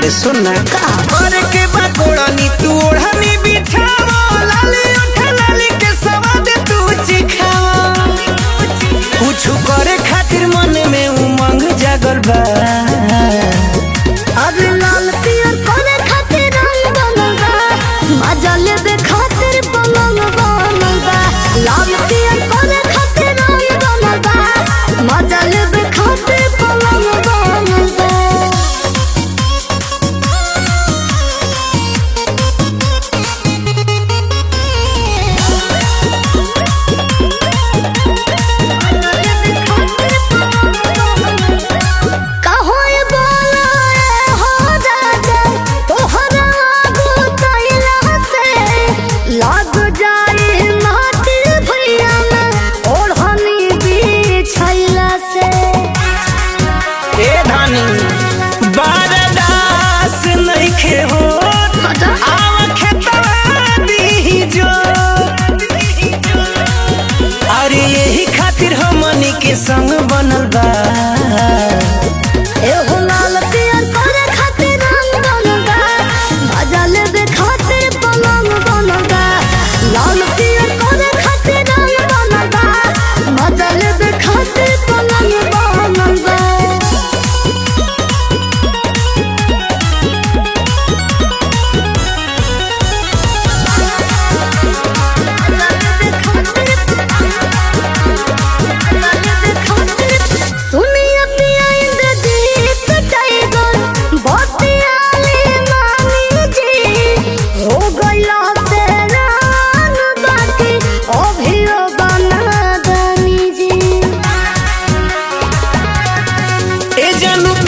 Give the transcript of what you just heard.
अरे सुन ना करे के बा कोड़नी तू ओढ़नी बिछावा लाली उठा लाली के सवाद तू चिखावा कुछ करे खातिर मन में उमंग जागल बा अब लाल पियर करे खातिर रंग बनल बा मजा लेबे खातिर पलंग बनल बा लाल पियर करे खातिर रंग बनल बा मजा लेबे खातिर पलंग बनल बा कहो ये बोला रे हो राजा तोहरा आगू तैला से लाग जाए माटी भैया में ओढ़नी बिछैला से ए धानी बारदास नइखे हो आवा खेतवा बीजो अरे यही खातिर हमनी के संग बनल बा एहो लाल पियर करे खातिर रंग बनल बा मजा लेबे खातिर पलंग बनल बा लाल पियर करे खातिर रंग बनल बा मजा लेबे खातिर पलंग बनल बा सुनिया पिया इंद्रजीत टाइगर बतियाली मामी जी हो गइला से रान बाकी अभियो बना दनी जी ए जानू